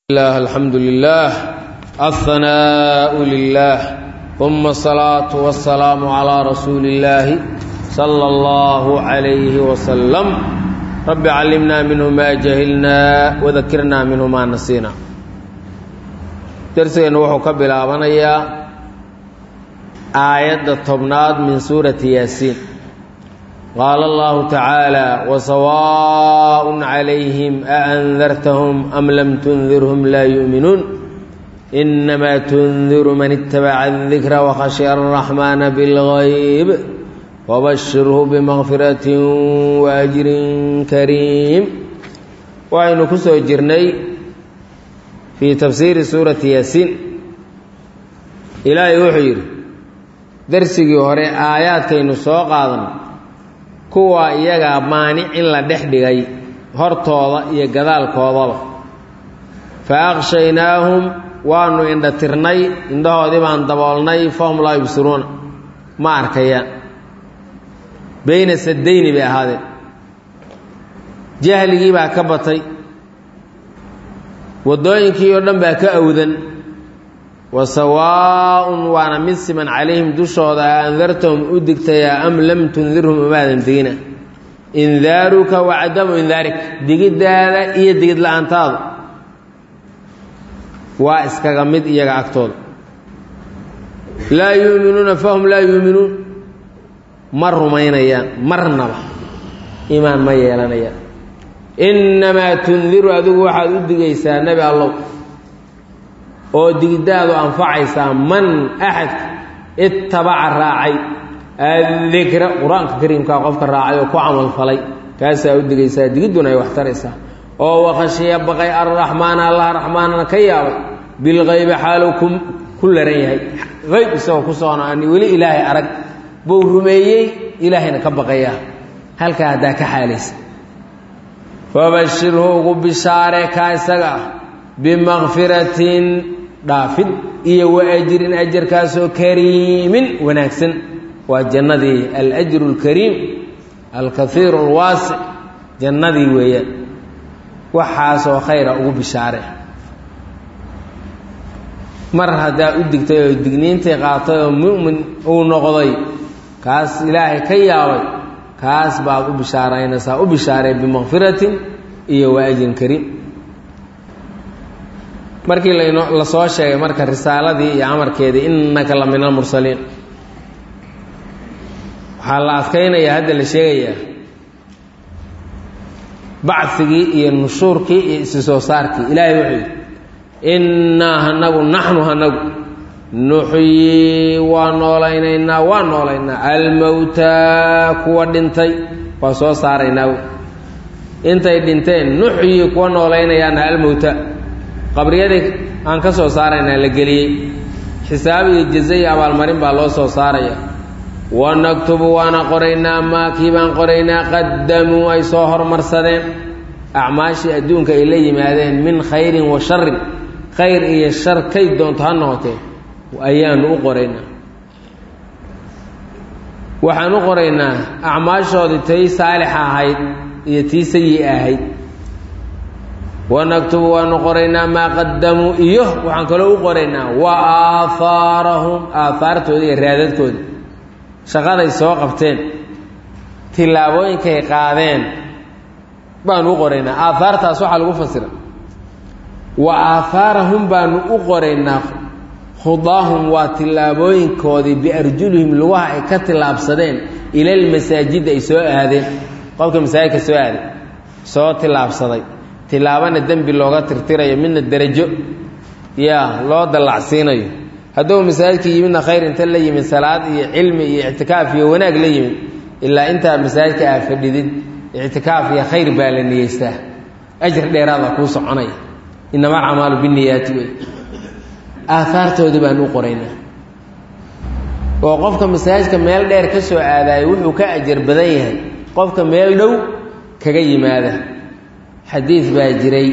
الله الحمد لله الثناء لله ثم الصلاة والسلام على رسول الله صلى الله عليه وسلم رب علمنا منه ما جهلنا وذكرنا منه ما نسينا درسنا وحو كبلابنيا آية الطبناد من سورة ياسين قال الله تعالى وسواء عليهم أأنذرتهم أم لم تنذرهم لا يؤمنون إنما تنذر من اتبع الذكر وخشي الرحمن بالغيب وبشره بمغفرة وأجر كريم وعين كسو جرني في تفسير سورة ياسين إلهي وحير درسي هوري آيات كينو سوق آدم kuwa iyagaa maanic in la dhex dhigay hortooda iyo gadaalkoodaba fa aqshaynaahum waanu indhatirnay indhahoodii baan daboolnay fahum laa yubsiruuna ma arkayaan beyna sadayni bay ahaadeen jahligii baa ka batay waddooyinkii oo dhan baa ka awdan wa sawaa'un waana mid siman calayhim dushooda a andartahum u digtayaa am lam tundirhum umaadan digina indaaruka wa cadamu indaarik digiddaada iyo digid la-aantaadu waa iskaga mid iyaga agtooda laa yuuminuuna fahum laa yuuminuun ma rumaynayaan marnaba iimaan ma yeelanayaan innamaa tundiru adigu waxaad u digaysaa nebi allow oo digiddaadu anfacaysaa man axadka ittabaca raacay addikra qur-aanka kariimkaa qofka raacay oo ku camalfalay kaasaa u digaysaa digidduna ay wax taraysaa oo wakhashiya baqay arraxmaana allah raxmaanana ka yaabay bilkaybi xaaluu ku ku laran yahay qayb isagoo ku soonaani weli ilaahay arag buu rumeeyey ilaahayna ka baqayaa halkaa haddaa ka xaalaysa fabashirhu ugu bishaare kaa isaga ah bimakfiratin dhaafid iyo wa ajrin ajarkaasoo kariimin wanaagsan waa jannadii alajru اlkariim alkaiiru اlwaasic jannadii weeyaan waxaasoo khayra ugu bishaare mar haddaa u digtay oo digniintii qaatay oo mu'min uu noqday kaas ilaahay ka yaabay kaas baad u bishaaraynaysaa u bishaaree bimakfiratin iyo wa ajrin kariim markii lan la soo sheegay marka risaaladii iyo amarkeedii innaka la min almursaliin waxaa la adkaynayaa hadda la sheegayaa bacigii iyo nushuurkii iyo isi soo saarkii ilaahay wuxuu yidhi innaa hanagu naxnu hanagu nuxyii waa noolaynaynaa waa noolaynaa almowtaa kuwa dhintay waa soo saaraynaa intay dhinteen nuxyii kuwa noolaynayaana almowta qabriyadii aan ka soo saaraynaa la geliyey xisaab iyo jaza iyo abaalmarin baa loo soo saaraya wanaktubu waana qoraynaa maa kii baan qoraynaa qaddamuu ay soo hormarsadeen acmaashii adduunka ay la yimaadeen min khayrin wa sharin khayr iyo shar kay doonto ha noqotee ayaanu u qoraynaa waxaan u qoraynaa acmaashoodii tii saalixa ahayd iyo tii sayi ahayd wanaktubu waanu qoraynaa maa qadamuu iyo waxaan kaloo u qoraynaa wa aahaarahum aahaartooda iyo raadadkooda shaqaday soo qabteen tillaabooyinkay qaadeen baanu u qoraynaa aahaartaas waxaa lagu fasira wa aahaarahum baanu u qoraynaa khudaahum waa tillaabooyinkoodii biarjulihim lugaha ay ka tillaabsadeen ilalmasaajidda ay soo aadeen qofka masaajidka soo aaday soo tillaabsaday tilaabana dembi looga tirtirayo midna derajo yaa loo dallacsiinayo hadduu masaajidka yimidna khayr inta la yimid salaad iyo cilmi iyo ictikaaf iyo wanaag la yimid ilaa intaa masaajidka aa fadhidid ictikaaf iyo khayr baa la niyeystaa ajir dheeraada kuu soconaya inama alcamaalu biniyaati wey aahaartoodii baan u qoraynaa oo qofka masaajidka meel dheer ka soo aadaayo wuxuu ka ajar badan yahay qofka meel dhow kaga yimaada xadiid baa jiray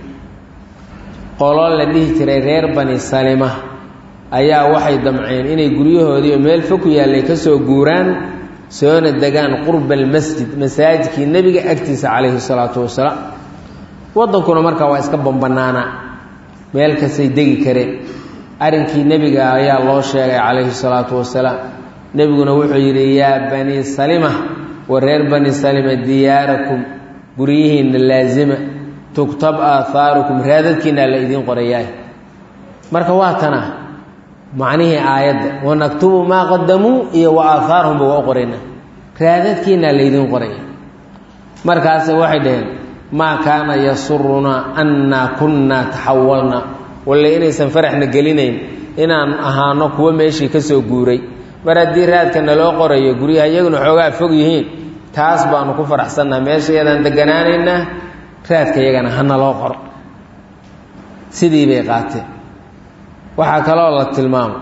qolo la dhihi jiray reer bani salima ayaa waxay damceen inay guryahoodiioo meel fog ku yaallay ka soo guuraan soona degaan qurba almasjid masaajidkii nebiga agtiisa calayhi salaatu wasalaam waddankuna markaa waa iska bambanaanaa meel kastay degi kareen arrinkii nebiga ayaa loo sheegay calayhi salaatu wasalaam nebiguna wuxuu yidhi yaa banii salima wa reer bani salima diyaarakum guryihiinna laasima tugtab aahaarukum raadadkiinaa la idiin qorayaah marka waa tana macnihii aayadda wanaktubu maa qadamuu iyo wa aahaarhumba waa u qorayna raadadkiinaa laydiin qoraya markaase waxay dhaheen maa kaana yasurunaa annaa kunnaa taxawalna walle inaysan faraxna gelinayn inaan ahaano kuwo meeshii ka soo guuray mar haddii raadka naloo qorayo guryaha iyaguna xoogaa fog yihiin taas baanu ku faraxsannaha meesha iyadaan deganaanaynaa raadka iyagana ha naloo qoro sidii bay qaateen waxaa kaloo la tilmaamo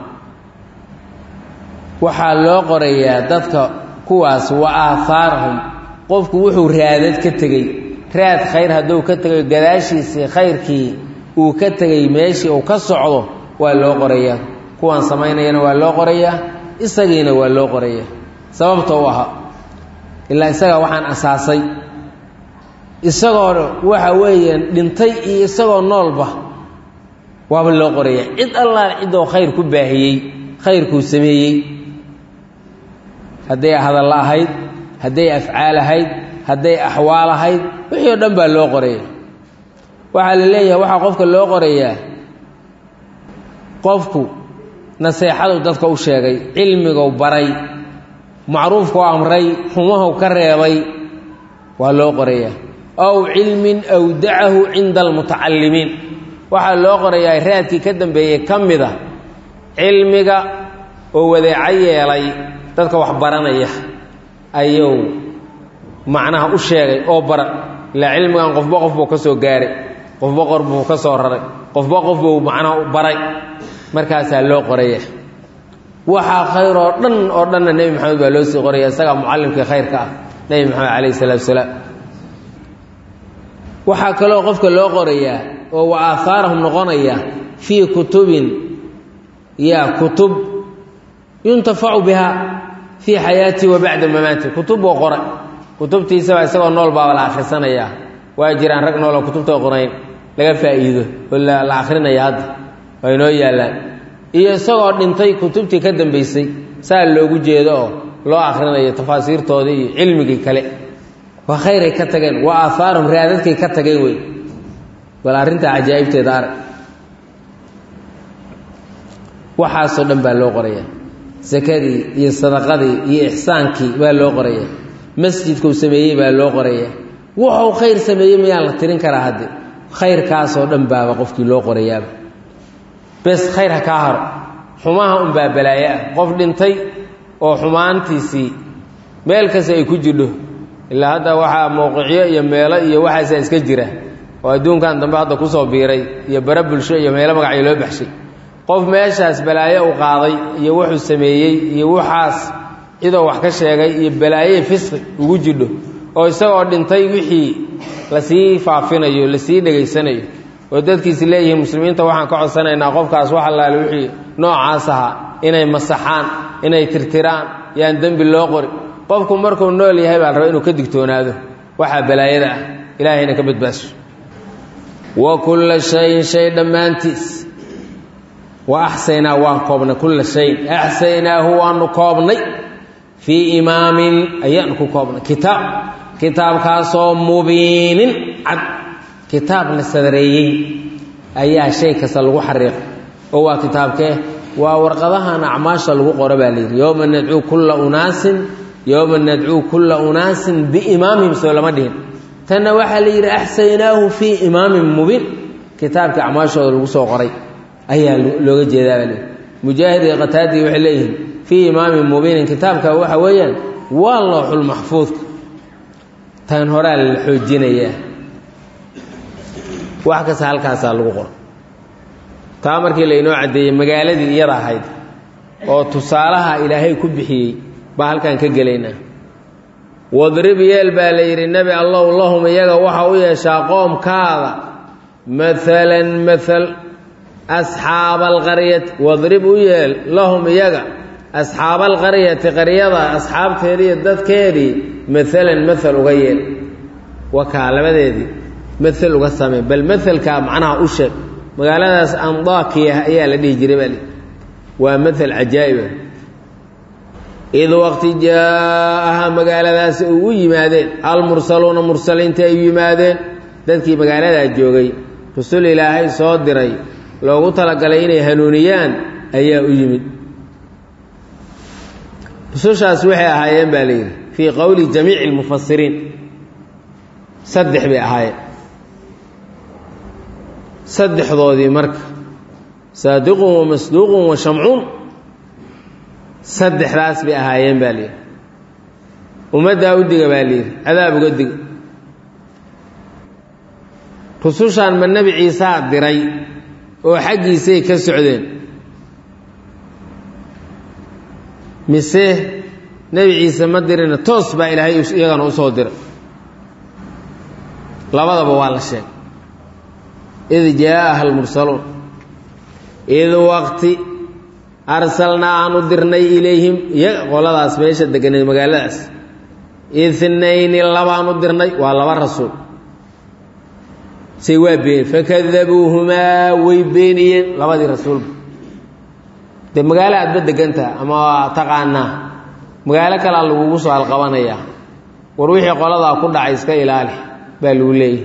waxaa loo qorayaa dadka kuwaas wa aahaarahum qofku wuxuu raadad ka tegey raad khayr hadduu ka tegay gadaashiisii khayrkii uu ka tegay meeshii uu ka socdo waa loo qorayaa kuwaan samaynayana waa loo qorayaa isagiina waa loo qorayaa sababta u ahaa ilaa isagaa waxaan asaasay isagoo waxa weeyaan dhintay iyo isagoo noolba waaba loo qorayaa cid allaal ciddoo khayr ku baahiyey khayrkuu sameeyey hadday hadalla ahayd hadday afcaal ahayd hadday axwaal ahayd wixii oo dhan baa loo qoraya waxaa la leeyahay waxaa qofka loo qorayaa qofku naseexadu dadka u sheegay cilmigou baray macruufkau amray xumahu ka reebay waa loo qorayaa ow cilmin awdacahu cinda almutacallimiin waxaa loo qorayaa raadkii ka dambeeyey ka mid a cilmiga oo wadeeco yeelay dadka wax baranaya ayuu macnaha u sheegay oo baran ilaa cilmigan qofba qof buu ka soo gaaray qofba qor buu ka soo raray qofba qof buu macnaha u baray markaasaa loo qoraya waxaa khayr oo dhan oo dhanna nebi maxamed baa loo sii qoraya isagaa mucallimkii khayrka ah nebi maxamed calayhi salaatu salaam waxaa kaloo qofka loo qorayaa oo wa aahaarahum noqonaya fii kutubin yaa kutub yuntafacu bihaa fii xayaatii wa bacda mamaati kutub buu qoray kutubtiisaba isagoo nool baaba la akhrisanayaa waa jiraan rag nooloo kutubta qorayn laga faa'iido oo la akhrinaya hadda waa inoo yaallaan iyo isagoo dhintay kutubtii ka dambaysay saa loogu jeedo oo loo akhrinayo tafaasiirtoodii iyo cilmigii kale waa khayray ka tageen waa aahaarum raadadkay ka tageen wey bal arrintaa cajaa'ibteeda arag waxaasoo dhan baa loo qorayaa sakadii iyo sadaqadii iyo ixsaankii baa loo qorayaa masjidkuu sameeyey baa loo qorayaa wuxuu khayr sameeyey miyaan la tirin karaa hadde khayrkaasoo dhan baaba qofkii loo qorayaaba bes khayr ha kaa haro xumaha unbaa balaaye ah qof dhintay oo xumaantiisii meel kasta ay ku jidho ilaa hadda waxaa mowqicyo iyo meelo iyo waxaasaa iska jira oo adduunkan dambe hadda kusoo biiray iyo bare bulsho iyo meelo magacyo loo baxshay qof meeshaas balaayo u qaaday iyo wuxuu sameeyey iyo waxaas cidoo wax ka sheegay iyo balaaye fisqi ugu jidho oo isagoo dhintay wixii lasii faafinayo lasii dhegaysanayo oo dadkiisi leeyihiin muslimiinta waxaan ka codsanaynaa qofkaas wax allaale wixii noocaas ahaa inay masaxaan inay tirtiraan yaan dembi loo qori qofku markuu nool yahay baa la raba inuu ka digtoonaado waxaa balaayada ah ilaahayna ka badbaaso wa kulla shayin shay dhammaantiis wa axsaynaa waan koobnay kulla shayin axsaynaahu waanu koobnay fii imaamin ayaanu ku koobnay kitaab kitaabkaasoo mubiinin cad kitaab la sadareeyey ayaa shay kasta lagu xariiqay oo waa kitaabkee waa warqadahan acmaasha lagu qoro baa layidhi yowma nadcuu kulla unaasin yowma nadcuu kulla unaasin biimaamihim soo lama dhihin tanna waxaa la yidhi axsaynaahu fii imaamin mubiin kitaabkii acmaashooda lagu soo qoray ayaa looga jeedaa baa layidhi mujaahid iyo qataadii waxay leeyihiin fii imaamin mubiinin kitaabka waxa weeyaan waa looxul maxfuudka tan horaa la xoojinayaa wax kasta halkaasaa lagu qoro taa markii laynoo caddeeyey magaaladii iyada ahayd oo tusaalaha ilaahay ku bixiyey baa halkaan ka gelaynaa wadrib yeel baa la yidhi nebi allow lahum iyaga waxa u yeeshaa qoomkaada maalan maal asxaaba alqaryati wadrib u yeel lahum iyaga asxaaba alqaryati qaryada asxaabteedii iyo dadkeedii maalan maal uga yeel wakaa labadeedii mael uga samee bal maelkaa macnaha u sheeg magaaladaas andakiya ayaa la dhihi jiray baa li waa maal cajaa'iba id waqti jaa-aha magaaladaas u u yimaadeen almursaluuna mursaliinta ay u yimaadeen dadkii magaaladaa joogay rusul ilaahay soo diray loogu talagalay inay hanuuniyaan ayaa u yimid rusushaas waxay ahaayeen baa la yidhi fii qowli jamiici lmufasiriin saddex bay ahaayeen saddexdoodii marka saadiqun wa masduuqun wa shamcuun saddexdaas bay ahaayeen baa layidhi ummaddaa u diga baa layidhi cadaab uga diga rusushaan ma nebi ciisaa diray oo xaggiisay ka socdeen mise nebi ciise ma dirina toos baa ilaahay iyagana usoo diray labadaba waa la sheegay id jaa-aha almursaluun id waqti arsalnaa aan u dirnay ilayhim iyaga qoladaas meesha deganeed magaaladaas itnayni labaan u dirnay waa laba rasuul say waa been fakadabuuhumaa way beeniyeen labadii rasuulba dee magaalo aadba degantaha ama taqaanaa magaalo kalea lagugu soo halqabanayaa war wixii qoladaa ku dhacay iska ilaali baa lagu leeyahy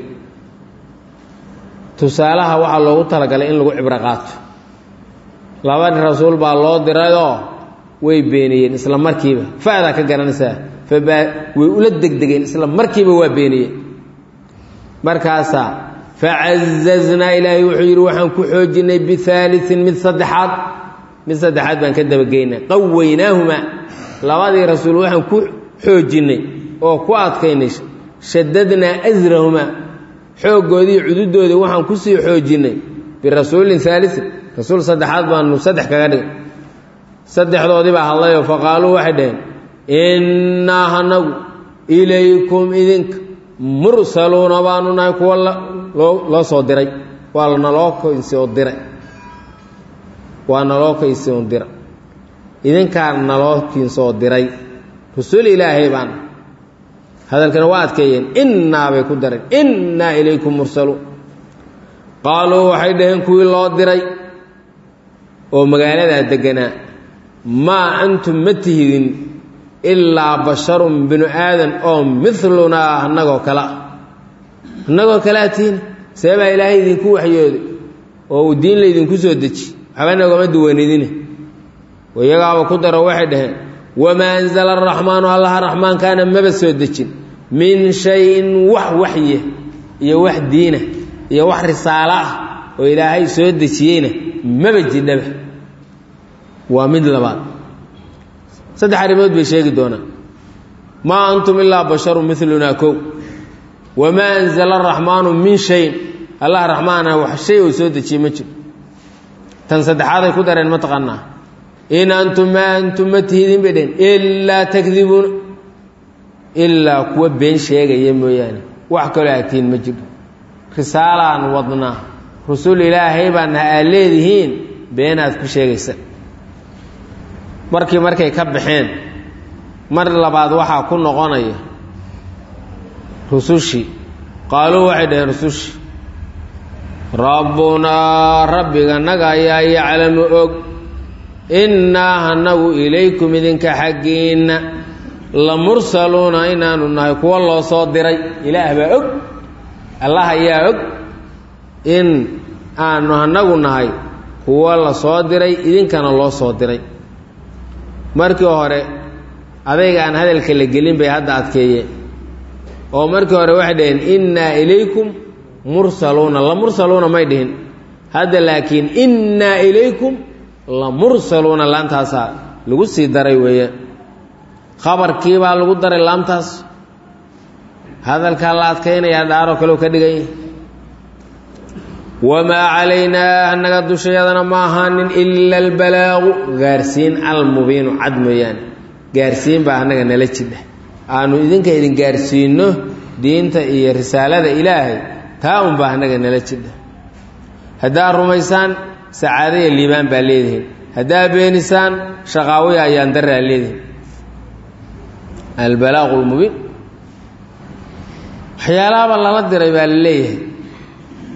tusaalaha waxaa loogu talagalay in lagu cibro qaato labadii rasuul baa loo dirayoo way beeniyeen isla markiiba fa'daa ka garanaysaa fabaa way ula degdegeen isla markiiba waa beeniyeen markaasaa facazaznaa ilaahay wuxuu yidhi waxaan ku xoojinnay bihaaliin mid saddexaad mid saddexaad baan ka dabageynay qawaynaahumaa labadii rasuul waxaan ku xoojinnay oo ku adkaynay shadadnaa asrahumaa xooggoodii cududoodii waxaan kusii xoojinnay birasuulin haaliin rasuul saddexaad baanu saddex kaga dhigay saddexdoodii baa hadlayoo faqaaluu waxay dhaheen innaa hanagu ilaykum idinka mursaluuna baanu nahay kuwa loo soo diray waa naloo kaysoo diray waa naloo kaysoo dira idinkaa naloo kinsoo diray rasul ilaahay baan hadalkana waa adkeeyeen innaa bay ku dareen innaa ilaykum mursaluun qaaluu waxay dhaheen kuwii loo diray oo magaaladaa deganaa maa antum ma tihidin ilaa basharun binu aadan oo milunaa annagoo kale ah annagoo kalea tihin see baa ilaahay idinku waxyooday oo uu diin laydinku soo deji waxba nagama duwanidine iyagaaba ku daro waxay dhaheen wamaa anzala araxmaanu allaha raxmaankaana maba soo dejin min shayin wax waxye iyo wax diina iyo wax risaalo ah oo ilaahay soo dejiyeyna maba jidhaba waa mid labaad saddex arrimood bay sheegi doonaan maa antum ilaa basharun milunaa kow wamaa anzala araxmaanu min shayin allah raxmaana wax shay oo soo dejiyey ma jiro tan saddexaaday ku dareen ma taqaanaa in antum maa antum ma tihidin bay dheheen ilaa takdibuuna ilaa kuwa been sheegaya mooyaane wax kaloo atiin ma jiro risaalaan wadnaa rusul ilaahay baana aad leedihiin beenaad ku sheegaysa markii markay ka baxeen mar labaad waxaa ku noqonaya rusushii qaaluu waxay dhaheen rusushii rabbunaa rabbiga naga ayaa yaclamu og innaa hanagu ilaykum idinka xaggiinna la mursaluuna inaanu nahay kuwa loo soo diray ilaah baa og allah ayaa og in aanu hanagu nahay kuwa la soo diray idinkana loo soo diray markii hore adayga aan hadalka la gelin bay hadda adkeeyeen oo markii hore waxay dhaheen innaa ilaykum mursaluuna la mursaluuna may dhihin hadda laakiin innaa ilaykum la mursaluuna laantaasaa lagu sii daray weeyaan khabarkii baa lagu daray laamtaas hadalkaa la adkaynayaa dhaaroo kaleu ka dhigan yahay wamaa calaynaa annaga dushayadana ma ahaanin ila albalaagu gaarsiin almubiinu cad mooyaane gaarsiin baa annaga nala jidha aanu idinka idin gaarsiinno diinta iyo risaalada ilaahay taa unbaa annaga nala jidha haddaad rumaysaan sacaadaya liibaan baa leedihin haddaad beenisaan shaqaawiya ayaan daraa leedihin albalaaqu lmubiin waxyaalaaba lala diray baa la leeyahay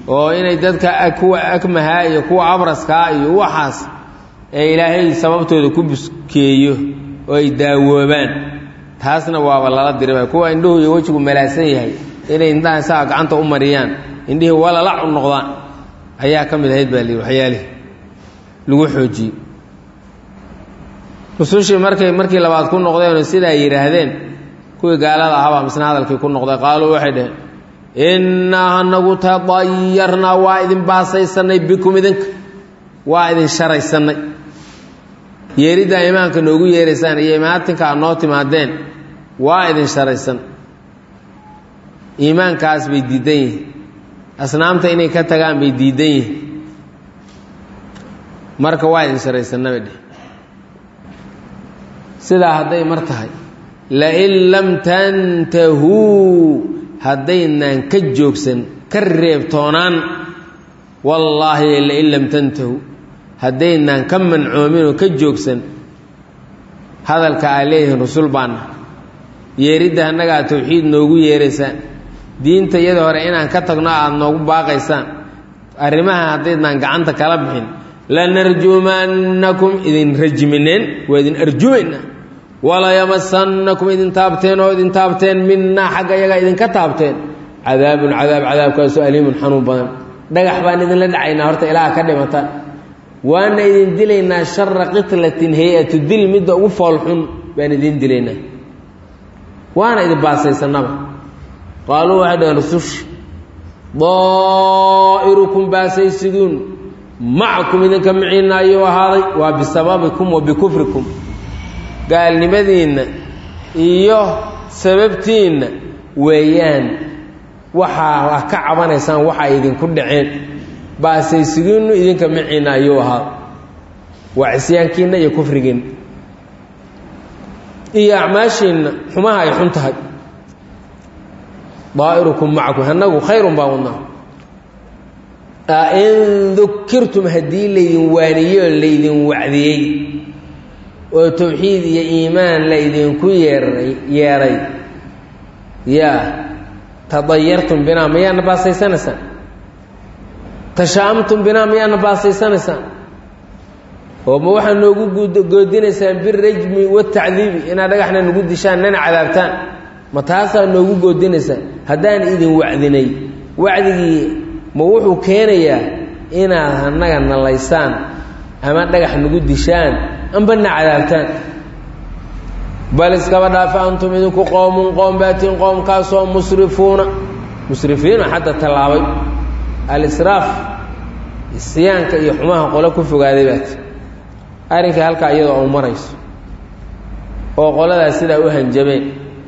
oo inay dadka kuwa akmahaa iyo kuwa abraskaa iyo waxaas ee ilaahay sababtooda ku buskeeyo oo ay daawoobaan taasna waaba lala diribay kuwa indhuhu iyo wejigu malaasan yahay inay indhaha saa gacanta u mariyaan indhihii walalac u noqdaan ayaa ka mid ahayd baa lihi waxyaalihii lagu xoojiyey rusushii markay markii labaad ku noqdeenoo sidaa yidhaahdeen kuwii gaalada ahabaa misna hadalkii ku noqday qaaluu waxay dhaheen innaa anagu tadayarnaa waa idin baasaysannay bikum idinka waa idin sharaysannay yeeriddaa imaanka noogu yeeraysaan iyo imaatinka aad noo timaadeen waa idin sharaysan iimaankaas bay diidan yihiin asnaamta inay ka tagaan bay diidan yihiin marka waa idin sharaysanna bay dheh sidaa hadday mar tahay lain lam tantahuu haddaynaan ka joogsan ka reebtoonaan wallaahi lain lam tantahuu haddaynaan ka mancoomin oo ka joogsan hadalka aa leeyihiin rusul baana yeeridda annaga aad tawxiid noogu yeeraysaan diinta iyada hore inaan ka tagno aada noogu baaqaysaan arrimaha haddaydnaan gacanta kala bixin lanarjumannakum idin rajmineen waa idin arjumaynaa walayamassannakum idin taabteen oo idin taabteen minnaa xagga iyagaa idinka taabteen cadaabun cadaab cadaabkaasoo aliimun xanuun badan dhagax baan idinla dhacaynaa horta ilaaha ka dhimataan waana idin dilaynaa shara qitlatin hay-atu dil midda ugu foolxun baan idin dilaynaa waana idin baasaysanaba qaaluu waxay dhaheen rusushi daa'irukum baasaysiduun macakum idinka miciinna ayuu ahaaday waa bisababikum wa bikufrikum gaalnimadiinna iyo sababtiinna weeyaan waxaa ah ka cabanaysaan waxa ay idinku dhaceen baasaysigiinnu idinka miciinna ayuu ahaaday waa cisyaankiinna iyo kufrigiinna iyo acmaashiinna xumaha ay xun tahay daa'irukum macakum annagu khayrun baa wadnaa in dukirtum haddii laydin waaniyo laydin wacdiyey oo tawxiid iyo iimaan laydinku yeeray yeeray yaa tadayartum binaa mayaana baasaysanaysaan tashaamtum binaa mayaana baasaysanaysaan oo ma waxaa noogu goodinaysaan birajmi watacdiibi inaad dhagaxna nagu dishaan nana cadaabtaan ma taasaa noogu goodinaysaan haddaan idin wacdinay wacdigii ma wuxuu keenayaa inaad annaga nalaysaan ama dhagax nagu dishaan ambana cadaabtaan bal iskaba dhaafa antum idinku qowmun qoom baatiin qoomkaasoo musrifuuna musrifiina xadda tallaabay alisraaf isyaanka iyo xumaha qole ku fogaaday baati arrinkai halkaa iyadoo u marayso oo qoladaas sidaa u hanjabeen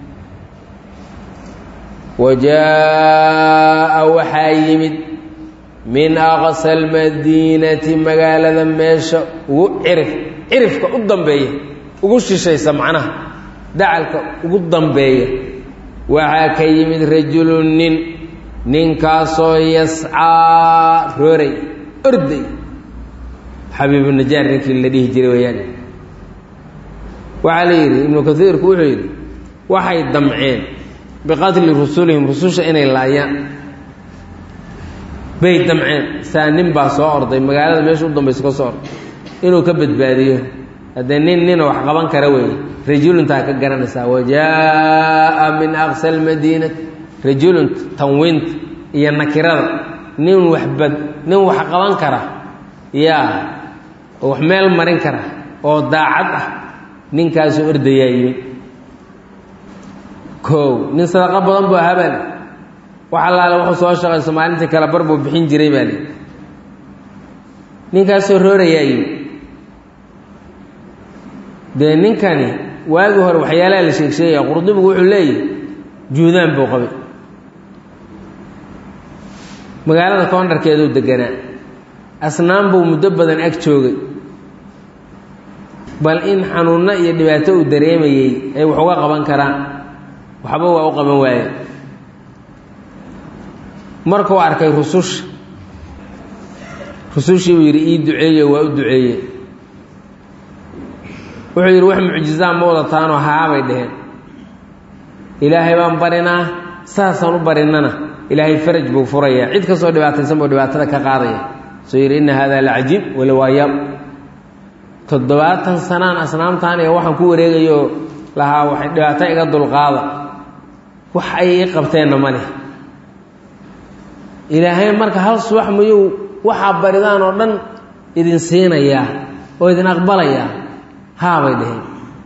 wajaa'a waxaa yimid min aqsa almadiinati magaalada meesha ugu cirif cirifka u dambeeya ugu shishaysa macnaha dacalka ugu dambeeya waxaa ka yimid rajulun nin ninkaasoo yascaa rooray orday xabiibu najaar ninkii la dhihi jiray wayaan waxaa la yidhi ibnu kaiirku wuxuu yidhi waxay damceen biqatli rusulihim rususha inay laayaan bay damceen saa nin baa soo orday magaalada meesha u dambaysa ka soo orday inuu ka badbaadiyo haddee nin nina wax qaban kara weeye rajuluntaa ka garanaysaa wajaa'a min aqsa almadiinati rajulun tanwiinta iyo nakirada nin waxbad nin wax qaban kara yaa oo wax meel marin kara oo daacad ah ninkaasuu ordayaa yimi kow nin sadaqo badan buu ahaa baali wax allaale wuxuu soo shaqayso maalintii kale bar buu bixin jiray baa li ninkaasoo roorayaa yimi dee ninkani waagii hore waxyaalaha la sheeg sheegaya qurdubigu wuxuu leeyahy juudaan buu qabay magaalada koondharkeeduu deganaa asnaan buu muddo badan ag joogay bal in xanuunno iyo dhibaato uu dareemayey ay wax uga qaban karaan waxba waa u qaban waaye markuu arkay rususha rusushii buu yidhi ii duceeyo waa u duceeye wuxuu yidhi wax mucjizaa ma wadataanoo haabay dheheen ilaahay baan barinaa saasaan u barinnana ilaahay faraj buu furaya cid kastoo dhibaataysan buu dhibaatada ka qaadaya soo yidhi inna haadaa lacajiib walawaayaab toddobaatan sanaan asnaamtaan iyo waxaan ku wareegayo lahaa waxay dhibaato iga dulqaada wax ay ii qabteenna ma leh ilaahay marka hal subax miyuu waxaa baridaan oo dhan idin siinayaa oo idin aqbalayaa haabay dhaheen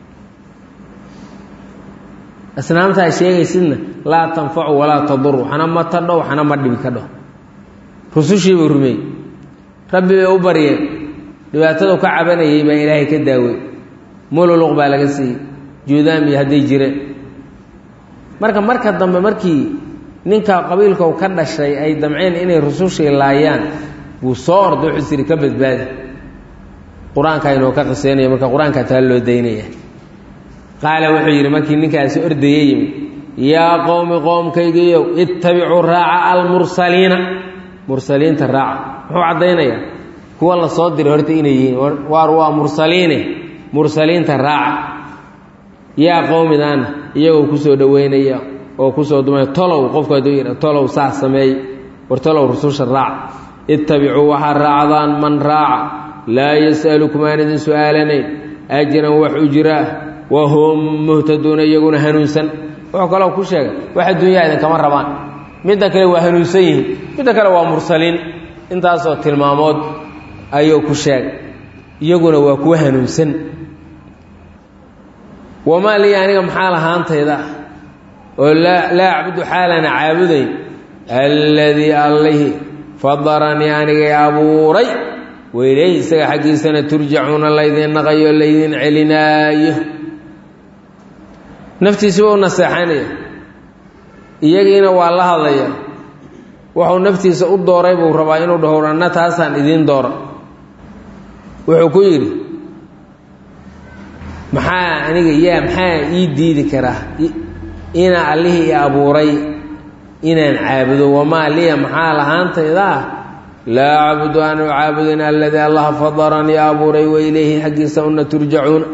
asnaamta ay sheegaysidna laa tanfacu walaa tadur waxna ma tadho waxna ma dhibi ka dho rusushiibuu rumeeyey rabbi bay u baryeen dhibaatadu ka cabanayay baa ilaahay ka daawey mululuq baa laga siiyey juudaami hadday jireen marka marka dambe markii ninka qabiilkau ka dhashay ay damceen inay rusushii laayaan buu soo orda wuxuu siri ka badbaadi qur-aanka inoo ka qiseynaya marka qur-aanka taa loo daynaya qaala wuxuu yidhi markii ninkaasi ordaya yimi yaa qowmi qoomkaygiiyow ittabicuu raaca almursaliina mursaliinta raaca muxuu caddaynayaa kuwa la soo diray horta inay yihiin waar waa mursaliine mursaliinta raaca yaa qowmidaana iyagoo kusoo dhoweynaya oo kusoo dumay tolow qofku hadduu yidha tolow saas sameey war tolow rususha raaca ittabicuu waxaa raacdaan man raaca laa yas'alukum aan idin su'aalanayn ajran wax ujraa wa hum muhtaduuna iyaguna hanuunsan wuxuu kaloo ku sheegay wax adduunyaa idinkama rabaan midda kale waa hanuunsan yihiin midda kale waa mursaliin intaasoo tilmaamood ayuu ku sheegay iyaguna waa kuwa hanuunsan wamaa lii aniga maxaa lahaantayda oo laa acbudu xaalana caabudayn alladii allihi fadaranii anigay abuuray weyleey isaga xaggiisana turjacuuna laydin naqayo laydin celinaayo naftiisiba u naseexanaya iyagiina waa la hadlaya wuxuu naftiisa u dooray buu rabaa inuu dhaho anna taasaan idiin doora wuxuu ku yidhi maxaa aniga yaa maxaa ii diidi karaa inaa allihii i abuuray inaan caabudo wamaa liya maxaa lahaantaydaa laa acbudu aanu caabudin aladii allaha fadaranii abuuray wa ilayhi xaggiisa una turjacuuna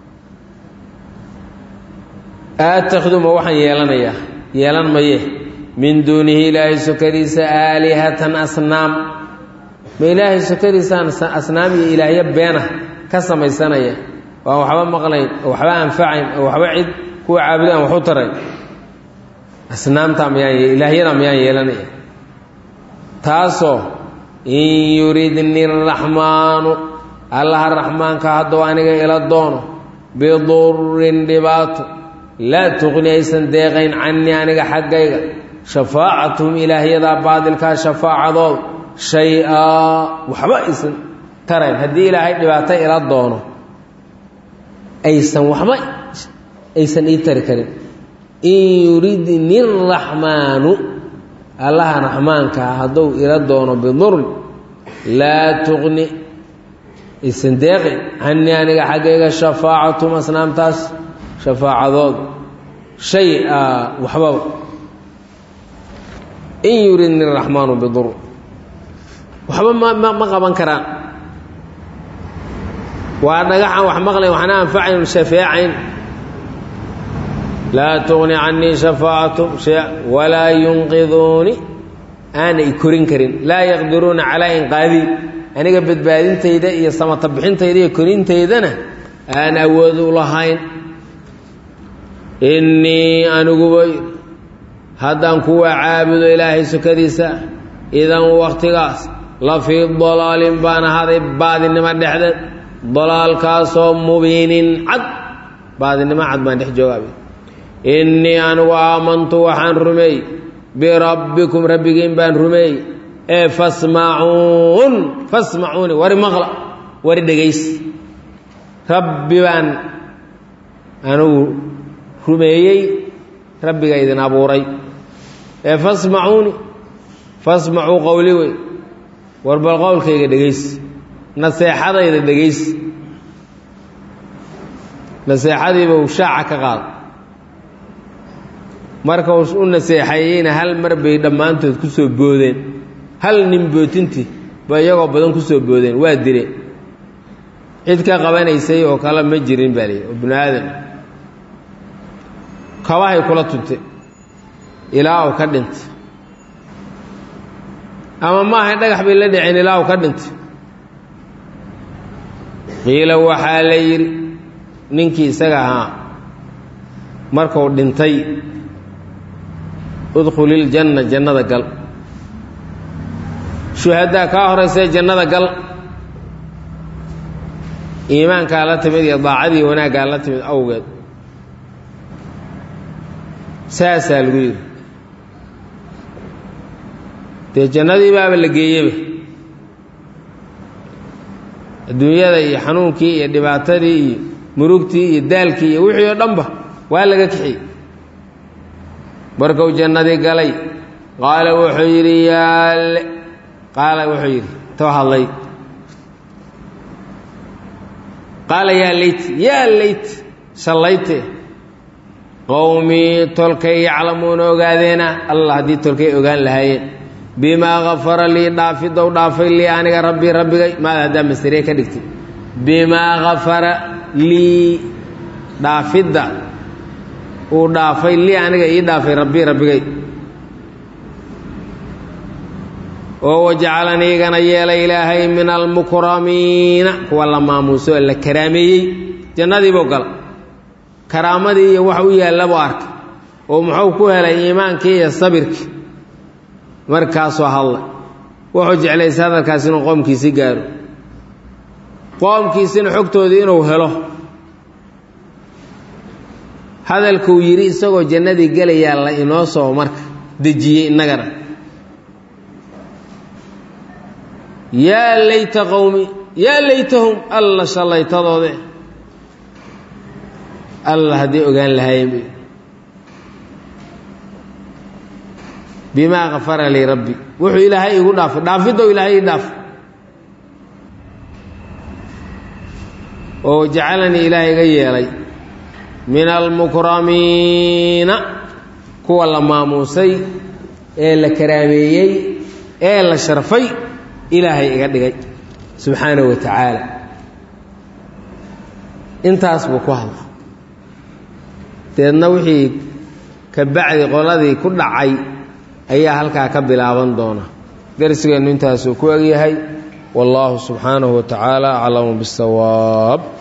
aatakhiduma waxaan yeelanayaa yeelan maye min duunihi ilaahay sokadiisa aalihatan asnaam ma ilaahay sokadiisaan asnaam iyo ilaahyo beena ka samaysanaya waan waxba maqlayn oo waxba anfacayn oo waxba cid kuwa caabudaan wax u tarayn asnaamtaa miyaan ilaahyadaa miyaan yeelanaya taasoo in yuridni araxmaanu allaha raxmaanka hadduu aniga ila doono bidurin dhibaato laa tuqni aysan deeqayn canii aniga xaggayga shafaacatuhum ilaahyadaa baadilkaa shafaacadooda shay-aa waxba aysan tarayn haddii ilaahay dhibaato ila doono aysan waxba aysan ii tari karin in yuridni araxmaanu allaha raxmaankaa hadduu ila doono bidurin laa tuqni aysan deeqayn canii aniga xaggayga shafaacatuhum asnaamtaas shafaacadooda shay-a waxbaba in yuridni araxmaanu bidur waxba ma ma qaban karaan waa dhagaxan wax maqlayn waxna anfacayn shafeecayn laa tugni canii shafaacatum shay walaa yunqiduuni aanay korin karin laa yaqdiruuna calaa inqaadii aniga badbaadintayda iyo samata bixintayda iyo korintaydana aan awood u lahayn innii aniguba haddaan kuwa caabudo ilaahay sukadiisa idan wakhtigaas la fii dalaalin baan ahaday baadinimo dhexdeed dalaalkaasoo mubiinin cad baadinimo cad baan dhex joogaab innii anigu aamantu waxaan rumeey birabbikum rabbigiin baan rumeey ee fasmacuun fasmacuuni wari maqla wari dhegays rabbi baan anigu rumeeyey rabbiga idin abuuray ee fasmacuuni fasmacuu qowli wey war bal qowlkayga dhegays naseexadayda dhegays naseexadiiba uu shaaca ka qaada marka u naseexeeyeyna hal mar bay dhammaantood ku soo boodeen hal nin bootintii ba iyagoo badan ku soo boodeen waa direen cid ka qabanaysay oo kale ma jirin baa lii oo binu aadam kabahay kula tunte ilaa uu ka dhintay ama maaha dhagax bay la dhiceen ilaa uu ka dhintay qiila waxaa la yidhi ninkii isaga ahaa markuu dhintay udkhuliljanna jannada gal shuhadaa kaa horaysee jannada gal iimaankaa la timid iyo daacadii wanaaggaa la timid awgeed saasaa lagu yidhi dee jannadii baaba la geeyeba adduunyada iyo xanuunkii iyo dhibaatadii iyo murugtii iyo daalkii iyo wixii oo dhanba waa laga kixiyey markuu jannadii galay qaala wuxuu yidhi yaale qaala wuxuu yidhi too hadlay qaala yaa leyt yaa leyt shallayte qowmii tolkay yaclamuuna ogaadeena allah haddii tolkay ogaan lahaayeen bimaa kafara lii dhaafidow dhaafay lii aniga rabbii rabbigay maada haddaa masariye ka dhigtay bimaa kafara lii dhaafidda uu dhaafay lii aniga ii dhaafay rabbii rabbigay oo wajacalanii igana yeelay ilaahay min almukramiina kuwa la maamuuso oo la karaameeyey jannadiibuu gala karaamadii iyo wax u yaallabuu arkay oo muxuu ku helay iimaankii iyo sabirkii markaasoo hadlay wuxuu jeclaysa hadalkaas inuu qoomkiisii gaaro qoomkiisina xogtoodii inuu helo hadalkuu yidhi isagoo jannadii gelayaa la inoo soo marka dejiyey innagana yaa layta qowmi yaa laytahum alla shallaytadoode alla haddii ogaan lahaayeen bimaa kafara lii rabbi wuxuu ilaahay igu dhaafay dhaafidow ilaahay ii dhaafay oo jacalanii ilaahay iga yeelay min almukramiina kuwa la maamuusay ee la karaameeyey ee la sharfay ilaahay iga dhigay subxaanahu wa tacaala intaas buu ku hadla deedna wixii ka bacdi qoladii ku dhacay ayaa halkaa ka bilaaban doona darsigeennu intaasuu ku egyahay wallaahu subxaanahu wa tacaala aclamu bisawaab